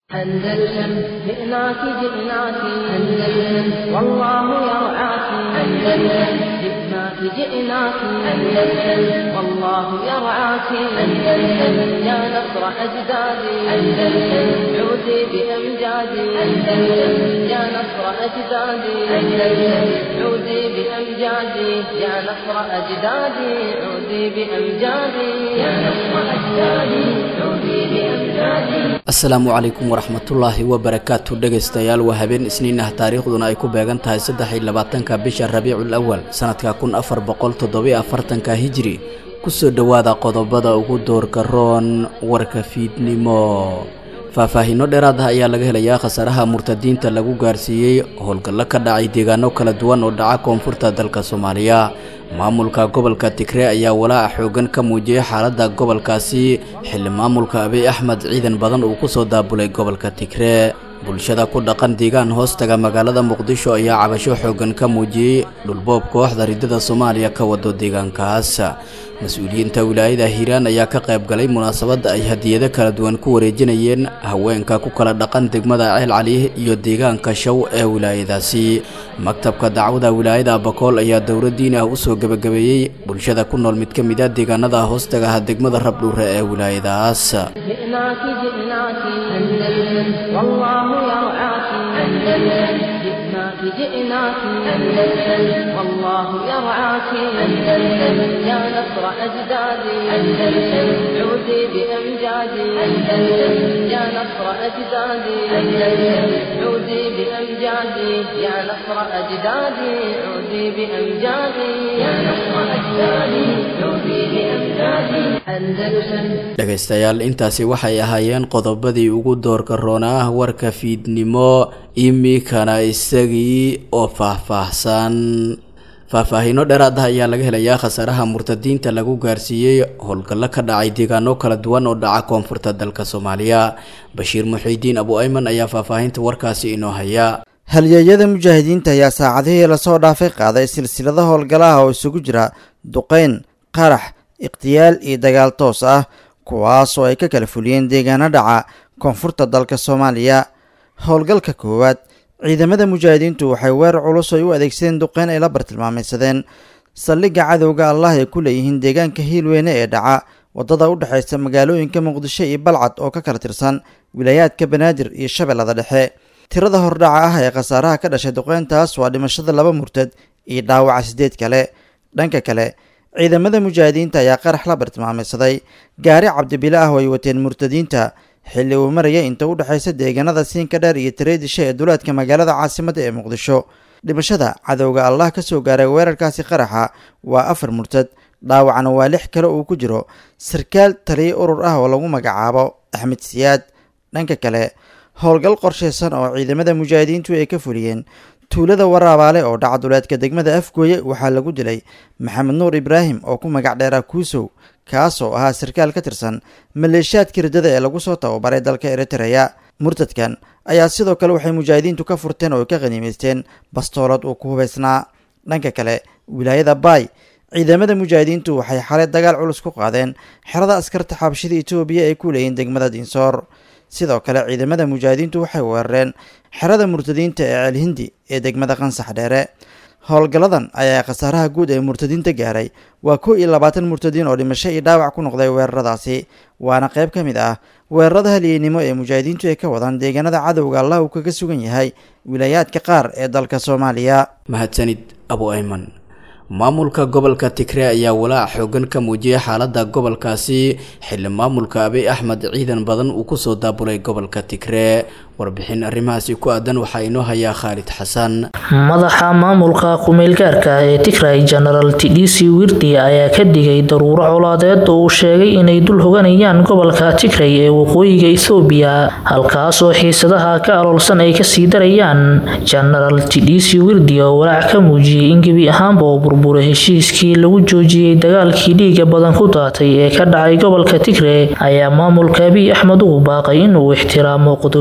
أندلسن جئناك جئناك أندلسن والله يرعاك أندلسن جئناك جئناك أندلسن والله يرعاك أندلسن يا نصر أجدادي أندلسن عودي بأمجادي أندلسن يا نصر أجدادي أندلسن عودي بأمجادي يا نصر أجدادي عودي بأمجادي يا نصر أجدادي عودي بأمجادي asalaamu calaykum waraxmatullaahi wabarakaatu dhegaystayaal waa habeen isniin ah taariikhduna ay ku beegan tahay saddex iyo labaatanka bisha rabiicul awal sanadka kun afar boqol toddobiyo afartanka hijri kusoo dhowaada qodobada ugu doorka roon warka fiidnimo faahfaahiino dheeraad ah ayaa laga helayaa khasaaraha murtadiinta lagu gaarsiiyey howlgallo ka dhacay deegaano kala duwan oo dhaca koonfurta dalka soomaaliya maamulka gobolka tigre ayaa walaaca xoogan ka muujiyey xaaladda gobolkaasi xilli maamulka abiy axmed ciidan badan uu ku soo daabulay gobolka tigre bulshada ku dhaqan deegaan hoostaga magaalada muqdisho ayaa cabasho xoogan ka muujiyey dhulboob kooxda ridada soomaaliya ka wado deegaankaas mas-uuliyiinta wilaayada hiiraan ayaa ka qayb galay munaasabadda ay hadiyado kala duwan ku wareejinayeen haweenka ku kala dhaqan degmada ceel cali iyo deegaanka shaw ee wilaayadaasi maktabka dacwada wilaayada abakool ayaa dowladdiin ah usoo gebagabeeyey bulshada ku nool mid ka mid a deegaanada hoostagaha degmada rabdhuure ee wilaayadaas جئناك جئناك أندلسن والله يرعاك أندلسن جئناك جئناك أندلسن والله يرعاك أندلسن يا نصر أجدادي أندلسن عودي بأمجادي أندلسن يا نصر أجدادي أندلسن عودي بأمجادي يا نصر أجدادي عودي بأمجادي يا نصر أجدادي عودي بأمجادي أندلسن dhegaystayaal intaasi waxay ahaayeen qodobadii ugu doorka roonaa warka fiidnimo imikana isagii oo faahfaahsan faahfaahiino dheeraad ah ayaa laga helayaa khasaaraha murtadiinta lagu gaarsiiyey howlgallo ka dhacay deegaano kala duwan oo dhaca koonfurta dalka soomaaliya bashiir muxiidiin abu ayman ayaa faahfaahinta warkaasi inoo haya halyeeyada mujaahidiinta ayaa saacadihii lasoo dhaafay qaaday silsilada howlgalaha oo isugu jira duqeyn qarax ikhtiyaal iyo dagaal toos ah kuwaas oo ay ka kala fuliyeen deegaano dhaca koonfurta dalka soomaaliya howlgalka koowaad ciidamada mujaahidiintu waxay weerar culus ay u adeegsadeen duqeyn ay la bartilmaamaysadeen saldhigga cadowga allah ay ku leeyihiin deegaanka hiilweyne ee dhaca waddada u dhexaysa magaalooyinka muqdisho iyo balcad oo ka kala tirsan wilaayaadka banaadir iyo shabeellada dhexe tirada hordhaca ah ee khasaaraha ka dhashay duqeyntaas waa dhimashada laba murtad iyo dhaawaca sideed kale dhanka kale ciidamada mujaahidiinta ayaa qarax la bartilmaamaysaday gaari cabdibile ah oo ay wateen murtadiinta xilli uu maraya inta u dhexaysa deegaanada siinka dheer iyo tareedisha ee duleedka magaalada caasimadda ee muqdisho dhimashada cadowga allah ka soo gaaray weerarkaasi qaraxa waa afar murtad dhaawacna waa lix kale uu ku jiro sarkaal taliyo urur ah oo lagu magacaabo axmed siyaad dhanka kale howlgal qorshaysan oo ciidamada mujaahidiintu ay ka fuliyeen tuulada waraabaale oo dhaca duleedka degmada afgooye waxaa lagu dilay maxamed nuur ibraahim oo ku magac dheeraa kuusow kaas oo ahaa sarkaal ka tirsan maleeshiyaadka riddada ee lagu soo tababaray dalka eritreya murtadkan ayaa sidoo kale waxay mujaahidiintu ka furteen oo ay ka khaniimaysteen bastoolad uu ku hubaysnaa dhanka kale wilaayada baay ciidamada mujaahidiintu waxay xalay dagaal culus ku qaadeen xerada askarta xabashida etoobiya ay ku leeyihin degmada dinsoor sidoo kale ciidamada mujaahidiintu waxay weerareen xerada murtadiinta ee ceelhindi ee degmada qansax dheere howlgalladan ayaa khasaaraha guud ee murtadiinta gaaray waa kow iyo labaatan murtadiin oo dhimasho iyo dhaawac ku noqday weeraradaasi waana qayb ka mid ah weerarada halyeynimo ee mujaahidiintu ay ka wadaan deegaanada cadowga allah uu kaga sugan yahay wilaayaadka qaar ee dalka soomaaliya mahadsanid abu ayman maamulka gobolka tigre ayaa walaac xoogan ka muujiyey xaaladda gobolkaasi xilli maamulka abiy axmed ciidan badan uu kusoo daabulay gobolka tigre warbixin arrimahaasi ku aadan waxaa inoo hayaa khaalid xasan madaxa maamulka ku-meelgaarka ee tigray genaraal tidhisi wirdi ayaa ka digay daruuro colaadeed oo uu sheegay inay dul hoganayaan gobolka tigray ee waqooyiga ethoobiya halkaas oo xiisadaha ka aloolsan ay kasii darayaan genaraal tidhisi wirdi oo walaac ka muujiyey in gebi ahaanba oo burbura heshiiskii lagu joojiyey dagaalkii dhiiga badan ku daatay ee ka dhacay gobolka tigre ayaa maamulka abiy axmed ugu baaqay inuu ixtiraamo qodobadii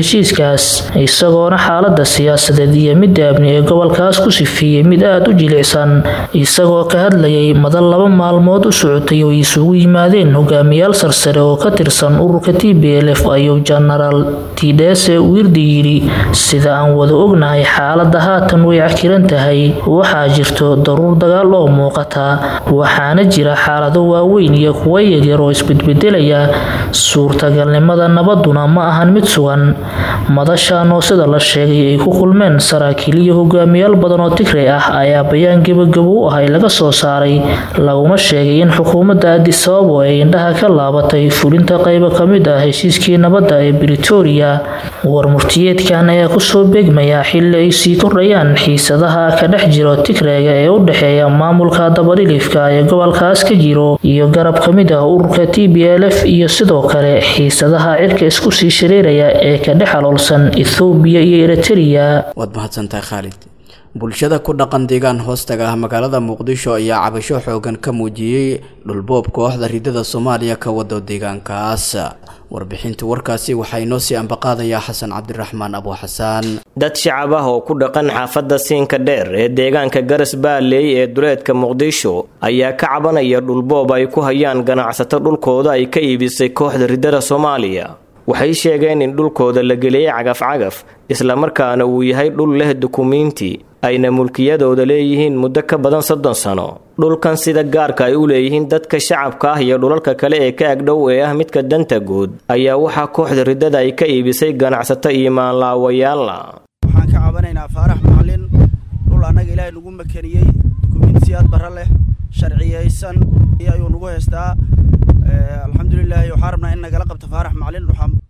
heshiiskaas isagoona xaalada siyaasadeed iyo midda amni ee gobolkaas ku sifeeyey mid aada u jilicsan isagoo ka hadlayay madal laba maalmood u socotay oo isugu yimaadeen hogaamiyaal sarsare oo ka tirsan ururka t b l f ayuu jenaraal tidhese wirdi yidhi sida aan wada ognahay xaalada haatan way cakiran tahay waxaa jirto daruur dagaal oo muuqata waxaana jira xaalado waaweyn iyo kuwa yaryar oo isbedbedelaya suurtagalnimada nabaduna ma ahan mid sugan madashan oo sida la sheegay ay ku kulmeen saraakiil iyo hogaamiyaal badan oo tigray ah ayaa bayaan gebagabo u ahay laga soo saaray laguma sheegay in xukuumadda adisababo ay indhaha ka laabatay fulinta qaybo ka mid ah heshiiskii nabadda ee britoria warmurtiyeedkan ayaa kusoo beegmaya xili ay sii kordhayaan xiisadaha ka dhex jiro tigrayga ee u dhexeeya maamulka dabadhilifka ee gobolkaas ka jiro iyo garab ka mid ah ururka t b l f iyo sidoo kale xiisadaha cirka isku sii shareeraya ee ka dhex aloolsan ethoobiya iyo eritrea waad mahadsantahay khaalid bulshada ku dhaqan deegaan hoostaga ah magaalada muqdisho ayaa cabasho xoogan ka muujiyey dhulboob kooxda ridada soomaaliya ka wado deegaankaas warbixinta warkaasi waxaa inoo sii ambaqaadayaa xasan cabdiraxmaan abu xasaan dad shacab ah oo ku dhaqan xaafadda siinka dheer ee deegaanka garas baaleey ee duleedka muqdisho ayaa ka cabanaya dhulboob ay ku hayaan ganacsato dhulkooda ay ka iibisay kooxda ridada soomaaliya waxay sheegeen in dhulkooda la geliyey cagaf-cagaf islamarkaana uu yahay dhul leh dukumiinti ayna mulkiyadooda leeyihiin muddo ka badan soddon sano dhulkan sida gaarka ay u leeyihiin dadka shacabka ah iyo dhulalka kale ee ka agdhow ee ah midka danta guud ayaa waxaa kooxda riddada ay ka iibisay ganacsato iyo maanlaawayaalla waxaan ka cabanaynaa faarax macalin dhul annaga ilaahay nagu makaniyey dukumiintiyaad barra leh sharciyaysan ayuu nagu haystaa alxamdulilaahi waxaan rabnaa in nagala qabto faarax macalin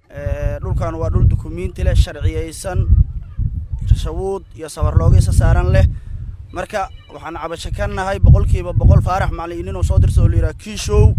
dhulkan waa dhul dukumiinti leh sharciyaysan shawuud iyo sabarloogiisa saaran leh marka waxaan cabasho ka nahay boqolkiiba boqol faarax macalin inuu soo dirsa oo layidhaha kiishow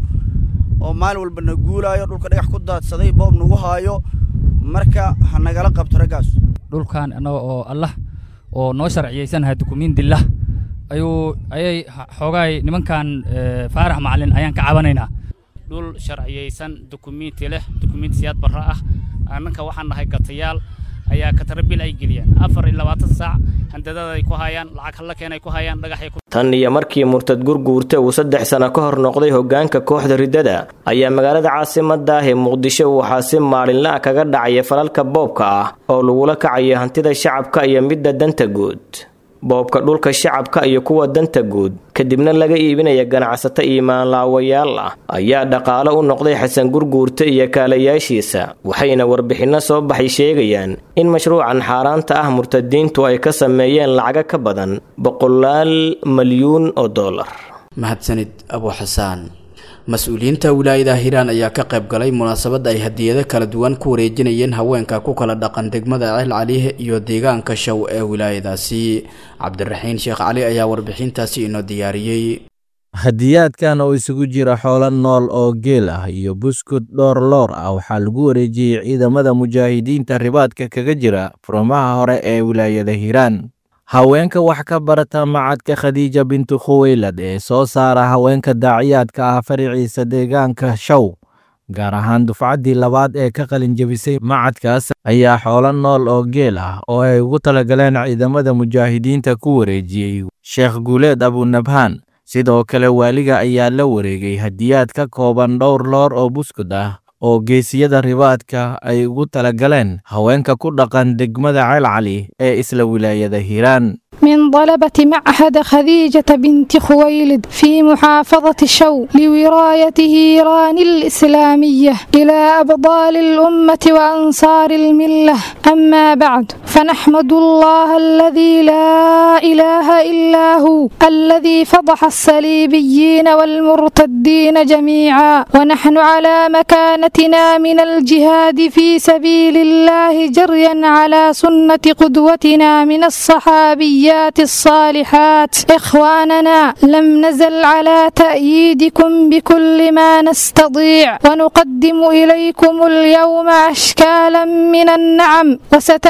oo maalin walba na guulaayo dhulka dhagax ku daadsaday boob nagu haayo marka ha nagala qabto raggaas dhulkan annaga oo allah oo noo sharciyaysannahay dukumiintillah ayuu ayay xoogaay nimankan faarax macalin ayaan ka cabanaynaa dhul sharciyaysan dukumiinti leh dukumiintisiyaad barra ah annanka waxaan nahay gatayaal ayaa katarabil ay geliyaan afar iyo labaatan saac handadada ay ku hayaan lacag halla keen ay ku hayaan dhagaxay tan iyo markii murtad gurguurta uu saddex sano ka hor noqday hoggaanka kooxda riddada ayaa magaalada caasimadda ah ee muqdisho waxaa si maalinla ah kaga dhacaya falalka boobka ah oo lagula kacaya hantida shacabka iyo midda danta guud boobka dhulka shacabka iyo kuwa danta guud kadibna laga iibinaya ganacsato iyo maanlaawayaal ah ayaa dhaqaalo u noqday xasan gurguurta iyo kaalayaashiisa waxayna warbixinno soo baxay sheegayaan in mashruucan xaaraanta ah murtadiintu ay ka sameeyeen lacaga ka badan boqolaal malyuun oo dollar mahadsanid abu xasaan mas-uuliyiinta wilaayada hiiraan ayaa ka qayb galay munaasabad ay hadiyado kala duwan ku wareejinayeen haweenka ku kala dhaqan degmada ceel caliih iyo deegaanka show ee wilaayadaasi cabdiraxiin sheekh cali ayaa warbixintaasi inoo diyaariyey hadiyaadkan oo isugu jira xoolo nool oo geel ah iyo buskud dhowr loor ah waxaa lagu wareejiyey ciidamada mujaahidiinta ribaadka kaga jira furmaha hore ee wilaayada hiiraan haweenka wax ka barata macadka khadiija bintu khuweylad ee soo saara haweenka daaciyaadka ah fariciisa deegaanka show gaar ahaan dufcaddii labaad ee ka qalinjebisay macadkaas ayaa xoolo nool oo geel ah oo ay ugu talagaleen ciidamada mujaahidiinta ku wareejiyey sheekh guuleed abunabhaan sidoo kale waaliga ayaa la wareegay hadiyaad ka kooban dhowr loor oo buskud ah oo geesiyada ribaadka ay ugu talagaleen haweenka ku dhaqan degmada ceelcali ee isla wilaayada hiiraan من طلبة معهد خديجة بنت خويلد في محافظة شو لورايته إيران الإسلامية إلى أبطال الأمة وأنصار الملة أما بعد فنحمد الله الذي لا إله إلا هو الذي فضح الصليبيين والمرتدين جميعا ونحن على مكانتنا من الجهاد في سبيل الله جريا على سنة قدوتنا من الصحابيات الصالحات إخواننا لم نزل على تأييدكم بكل ما نستطيع ونقدم إليكم اليوم أشكالا من النعم وستأتي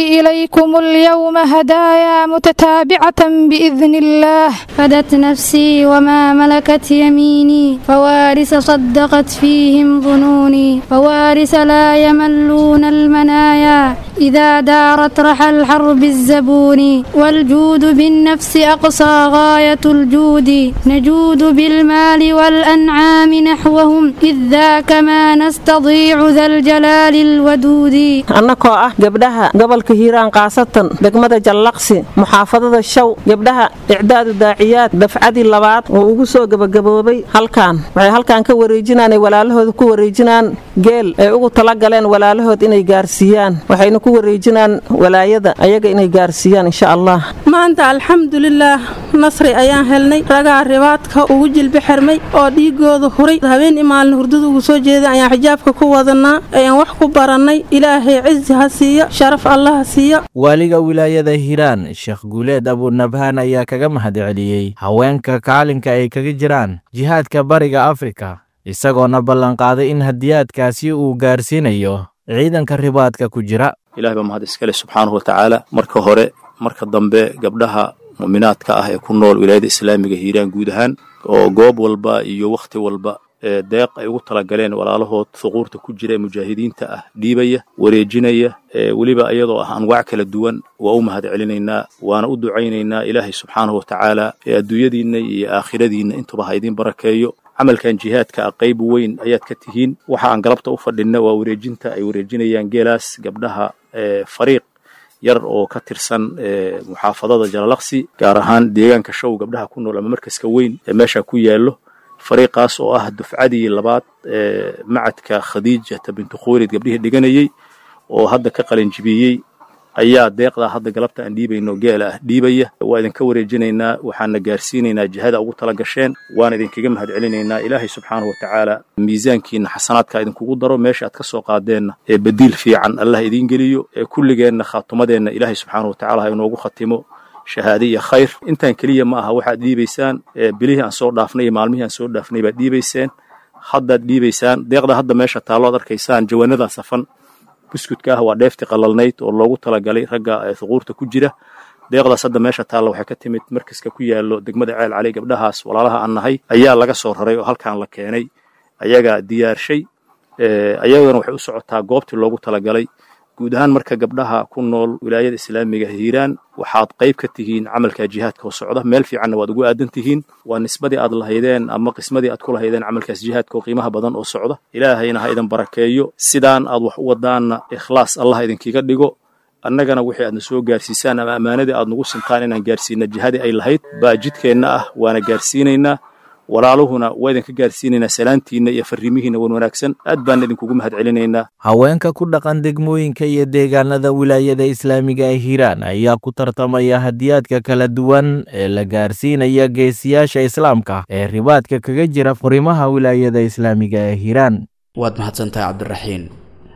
نهدي إليكم اليوم هدايا متتابعة بإذن الله فدت نفسي وما ملكت يميني فوارث صدقت فيهم ظنوني فوارث لا يملون المنايا إذا دارت رحى الحرب الزبون والجود بالنفس أقصى غاية الجود نجود بالمال والأنعام نحوهم إذ ذاك ما نستضيع ذا الجلال الودود annakoo ah gabdhaha gobolka hiiraan kaasatan degmada jallaqsi muxaafadada shaw gabdhaha icdaadu daaciyaad dafcadii labaad oo ugu soo gebagaboobay halkan waxay halkan ka wareejinaan ay walaalahooda ku wareejinaan geel ay ugu talagaleen walaalahood inay gaarsiiyaan waxayna ku wareejinaan walaayada ayaga inay gaarsiiyaan insha allah maanta alxamdulilaah nasri ayaan helnay ragaa ribaadka ugu jilbi xirmay oo dhiigooda huray habeen imaalin hurdada ugu soo jeeda ayaan xijaabka ku wadanaa ayaan wax ku barannay ilaahay cizi ha siiyo sharaf allah ha siiyo waaliga wilaayada hiiraan sheekh guuleed abunabhaan ayaa kaga mahadceliyey haweenka kaalinka ay kaga jiraan jihaadka bariga afrika isagoona ballanqaaday in hadiyaadkaasi uu gaarsiinayo ciidanka ribaadka ku jira ilahay baa mahad iskale subxaanahu watacaala marka hore marka dambe gabdhaha mu'minaadka ah ee ku nool wilaayada islaamiga hiiraan guud ahaan oo goob walba iyo wakhti walba ee deeq ay ugu talagaleen walaalahood thuquurta ku jira ee mujaahidiinta ah dhiibaya wareejinaya ee weliba iyadoo ah anwaac kala duwan waa u mahad celinaynaa waana u ducaynaynaa ilaahay subxaanahu watacaala ee adduunyadiinna iyo aakhiradiinna intuba ha idiin barakeeyo camalkan jihaadka ah qayb weyn ayaad ka tihiin waxa aan galabta u fadhinna waa wareejinta ay wareejinayaan geelaas gabdhaha ee fariiq yar oo ka tirsan muxaafadada jalalaqsi gaar ahaan deegaanka show gabdhaha ku nool ama markaska weyn ee meesha ku yaallo fariiqaas oo ah dufcadii labaad ee macadka khadiijata bintu khuulid gabdhihii dhiganayey oo hadda ka qalinjibiyey ayaa deeqdaa hadda galabta aan dhiibayno geela ah dhiibaya waa idinka wareejinaynaa waxaana gaarsiinaynaa jihada ugu tala gasheen waana idinkaga mahad celinaynaa ilaahay subxaanahu watacaala miisaankiina xasanaadka idinkugu daro meesha aad ka soo qaadeenna ee badiil fiican allah idiin geliyo ee kulligeenna khaatumadeenna ilaahay subxaanahu watacaala ha inoogu khatimo shahaade iyo khayr intaan keliya ma aha waxaad dhiibaysaan bilihii aan soo dhaafnay iyo maalmihii aan soo dhaafnay baad dhiibayseen haddaad dhiibaysaan deeqda hadda meesha taallood arkaysaan jawaanadaa safan buskudka ah waa dheefti qalalnayd oo loogu talagalay ragga thuquurta ku jira deeqdaas hadda meesha taalla waxay ka timid markaska ku yaallo degmada ceel cali gabdhahaas walaalaha aan nahay ayaa laga soo raray oo halkan la keenay ayagaa diyaarshay ayagana waxay u socotaa goobtii loogu talagalay guud ahaan marka gabdhaha ku nool wilaayada islaamiga hiiraan waxaad qayb ka tihiin camalka jihaadka oo socda meel fiicanna waad ugu aadan tihiin waa nisbadii aad lahaydeen ama qismadii aad ku lahaydeen camalkaas jihaadka oo qiimaha badan oo socda ilaahayna ha idin barakeeyo sidaan aad wax u wadaanna ikhlaas allah idinkiga dhigo annagana wixii aadna soo gaarsiisaan ama ammaanadii aad nagu sintaan inaan gaarsiina jihadii ay lahayd baa jidkeenna ah waana gaarsiinaynaa walaaluhuna waa idinka gaarsiinaynaa salaantiinna iyo farriimihiinna wan wanaagsan aad baan idinkugu mahad celinaynaa haweenka ku dhaqan degmooyinka iyo deegaanada wilaayada islaamiga ee hiiraan ayaa ku tartamaya hadiyaadka kala duwan ee la gaarsiinaya geesiyaasha islaamka ee ribaadka kaga jira furimaha wilaayada islaamiga ee hiiraan waad mahadsantahay cabdiraxiin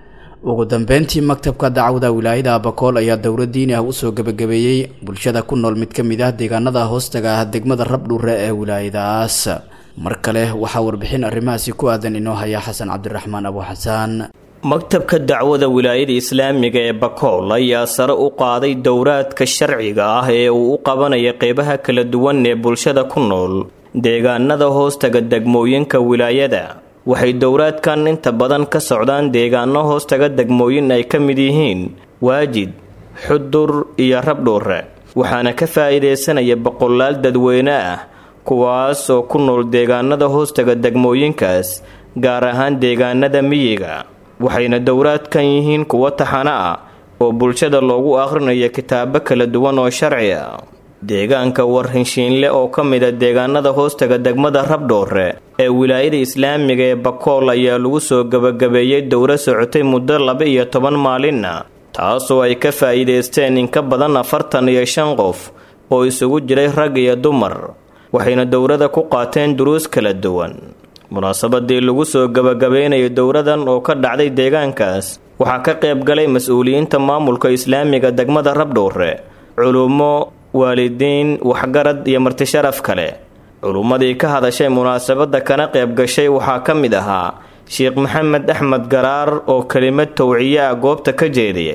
ugu dambeyntii maktabka dacwada wilaayada abakool ayaa dowla diini ah usoo gebagabeeyey bulshada ku nool mid ka mid ah deegaanada hoostaga ah degmada rabdhuure ee wilaayadaas mar kale waxaa warbixin arrimahaasi ku aadan inoo haya xasan cabdiraxmaan abu xasaan maktabka dacwada wilaayada islaamiga ee bakool ayaa sare u qaaday dowraadka sharciga ah ee uu u qabanaya qeybaha kala duwan ee bulshada ku nool deegaanada hoostaga degmooyinka wilaayada waxay dowraadkan inta badan ka socdaan deegaano hoostaga degmooyin ay ka mid yihiin waajid xudur iyo rabdhuure waxaana ka faa'iidaysanaya boqolaal dadweyne ah kuwaas oo ku nool deegaanada hoostaga degmooyinkaas gaar ahaan deegaanada miyiga waxayna dowraadkan yihiin kuwo taxano ah oo bulshada loogu akhrinayo kitaabo kala duwan oo sharci ah deegaanka warhinshiinle oo ka mid a deegaanada hoostaga degmada rabdhoore ee wilaayada islaamiga ee bakool ayaa lagu soo gebagabeeyey dowro socotay muddo laba iyo toban maalinna taasoo ay ka faa'iidaysteen in ka badan afartan iyo shan qof oo isugu jiray rag iyo dumar waxayna dowrada ku qaateen duruus kala duwan munaasabadii lagu soo gebagabeynayay dowradan oo ka dhacday deegaankaas waxaa ka qayb galay mas-uuliyiinta maamulka islaamiga degmada rabdhoore culummo waalidiin waxgarad iyo martisharaf kale culummadii ka hadashay munaasabadda kana qayb gashay waxaa ka mid ahaa sheekh maxamed axmed garaar oo kelimad towciye ah goobta ka jeediyey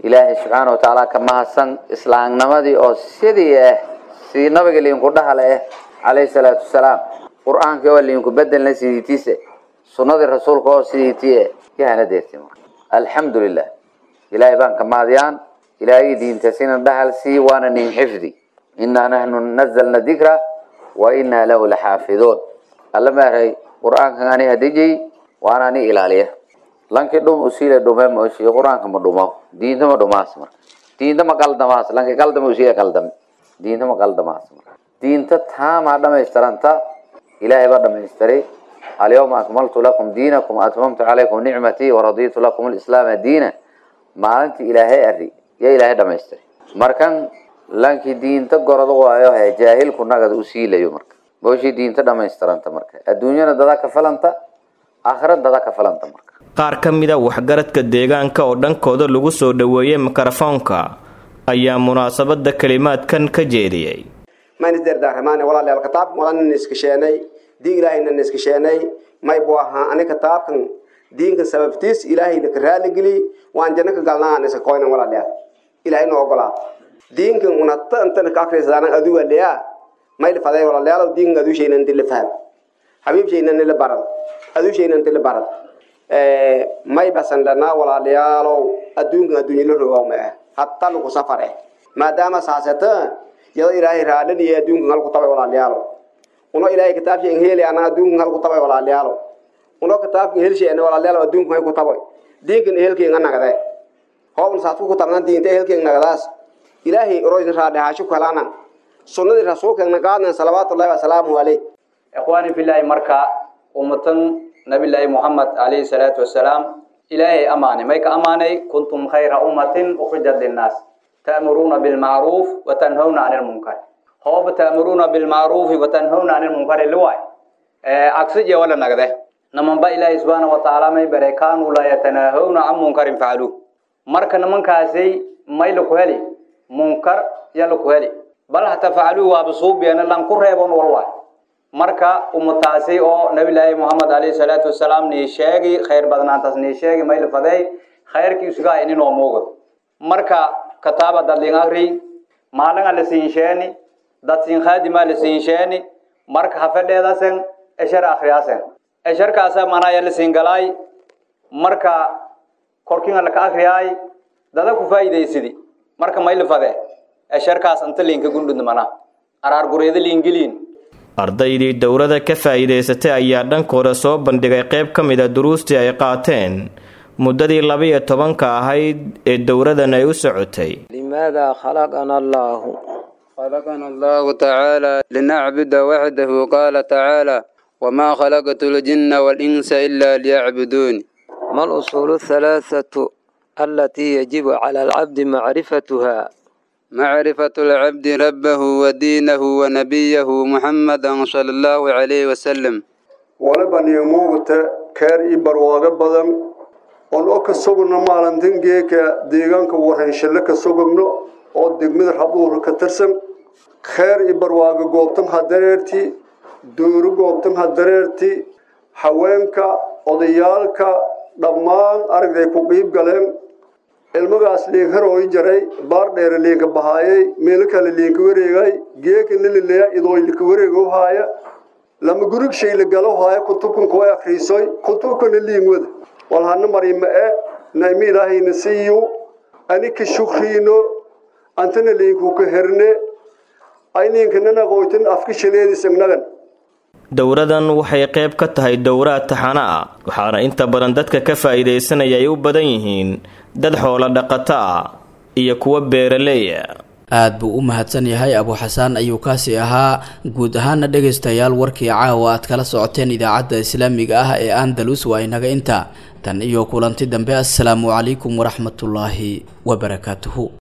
ilaahay subxaana wa tacaala ka mahadsan islaamnimadii oo sidii ah sidii nabiga liinku dhahale ah calayhi salaatu wasalaam qur-aankii oo liinku bedelna sidiitiise sunnadii rasuulka oo sidiitii eh yahana deerti marka alxamdu lilah ilaahay baan ka mahadiyaan ilaahay diintasina dhahal sii waana nin xifdi inaa nahnu nazalna dikra wa inaa lahu laxaafiduun alla maaray qur-aankan ani hadijay waana ani ilaaliya lanki dhum usiile dhume mooshiye qur-aanka ma dhumo diinta ma dhumaas marka diinta ma qaldamaas lanki qaldama usiile qaldame diinta ma qaldamaas marka diinta taamaa dhamaystiranta ilaahay baa dhamaystiray alyawma akmaltu lakum diinakum atmamtu calaykum nicmatii waraditu lakum alislaama diina maalintii ilaahay ari yaa ilaahay dhamaystiray markan lanki diinta gorod waayo he jaahilku nagad usiilayo marka mooshii diinta dhamaystiranta marka adduunyana dada ka falanta aakhira dada ka falanta marka qaar ka mida waxgaradka deegaanka oo dhankooda lagu soo dhoweeyey mikrofoonka ayaa munaasabada kelimaadkan ka jeediyey manisderdaaramaane walaalayaal kitaabkan wadan niskasheenay diin ilaahayna niskasheenay may buu ahaa ani kitaabkan diinkan sababtiis ilaahayna ka raaligeli waan janno ka galnaa niska koynan walaalayaal ilaahay noo ogolaa diinkan unata intana ka akrisadaanan aduga leyaa mayl faday walaalayaal diinkan aduushayna inti la faham habiibshayna nila barad aduushayna inti la barad may basan dhanaa walaalayaalow adduunkan adduunya la rogow ma ah hatta lagu safar eh maadaama saasata yado ilaahay raadhaniyo adduunkan halku tabay walaalayaalo uno ilaahay kitaabsha in heli ana adduunkan halku tabay walaalayaalo uno kitaabkan helsheena walaalayaalo adduunkan hay ku tabay diinkan ehelkeenga nagade hoobna saadku ku tabnan diinta ehelkeen nagadaas ilaahay oroyna raadhahaasho kalana sunnadii rasuulkeena qaadna salawaatullahi wasalaamuhu caleyh ikhwaani filaahi marka ummatan nabillaahi muxamed calayhi salaatu wasalaam ilaahay amaanay may ka amaanay kuntum khayra ummatin ukhrijat linnaas ta'muruuna bilmacruuf watanhawna cani lmunkar hooba ta'muruuna bilmacruufi watanhawna cani lmunkari liwaay agsije wala nagde namanba ilaahay subxaana watacaala may bare kaanuu laa yatanaahawna can munkarin facaluuh marka nimankaasay may laku heli munkar ya laku heli bal hata facaluuh waaba suubiyan lan ku reebon walwaay marka ummataasi oo nabilaahi moxamed alayhi salaatu wasalaam nii sheegi khayr badnaantaas nii sheegi mayl fadey khayrkiisugaa ininoo muugo marka kataaba dadlin agri maalinga la siinsheeni dad siin khaadimaa la siinsheeni marka hafedheedasen eshar akhriyaasen esharkaasa manaya la siin galaay marka korkinga laka akriyaay dada ku faa'iidaysidi marka mayl fade esharkaas inta liinka gundhud mana araar gureeda liingeliin ardaydii dowladda ka faa'iidaysatay ayaa dhankooda soo bandhigay qayb ka mid a duruustii ay qaateen muddadii laba-iyo tobanka ahayd ee dowladan ay u socotay لماذا خلقنا الله خلقنا الله تعالى لنعبد وحده قال تعالى وما خلقت الجن والإنس إلا ليعبدون ما الأصول الثلاثة التي يجب على العبد معرفتها معرفة العبد ربه ودينه ونبيه محمدا صلى الله عليه وسلم walaban iyo muuqata keer ii barwaago badan oon oo ka sugno maalintan geeka deegaanka warhanshalle ka sugagno oo degmada rabuura ka tirsan kheer ii barwaago goobtan hadareerti dooro goobtan hadareerti haweenka odayaalka dhammaan aragday ku qiib galeen ilmagaas liinkarooyi jaray baar dheere liinka bahaayay meelo kale liinka wareegay geeka nilileya idooylika wareego haaya lama gurig shayla galo haaya kutubkan kuwa akriisoy kutubkana liin wada walhana marima e naimi ilaahayna siiyu ani ka shukriino antana liinku ka herne ayniinkanana qoytan afka shaleedisagnagan dowladan waxay qayb ka tahay dowraad taxana ah waxaana inta badan dadka ka faa'iidaysanaya ay u badan yihiin dad xoolo dhaqato ah iyo kuwa beeraleeya aad buu u mahadsan yahay abuuxasaan ayuu kaasi ahaa guud ahaana dhegaystayaal warkii caawa aad kala socoteen idaacadda islaamiga ah ee andalus waa inaga inta tan iyo kulanti dambe assalaamu calaykum waraxmatullaahi wabarakaatuhu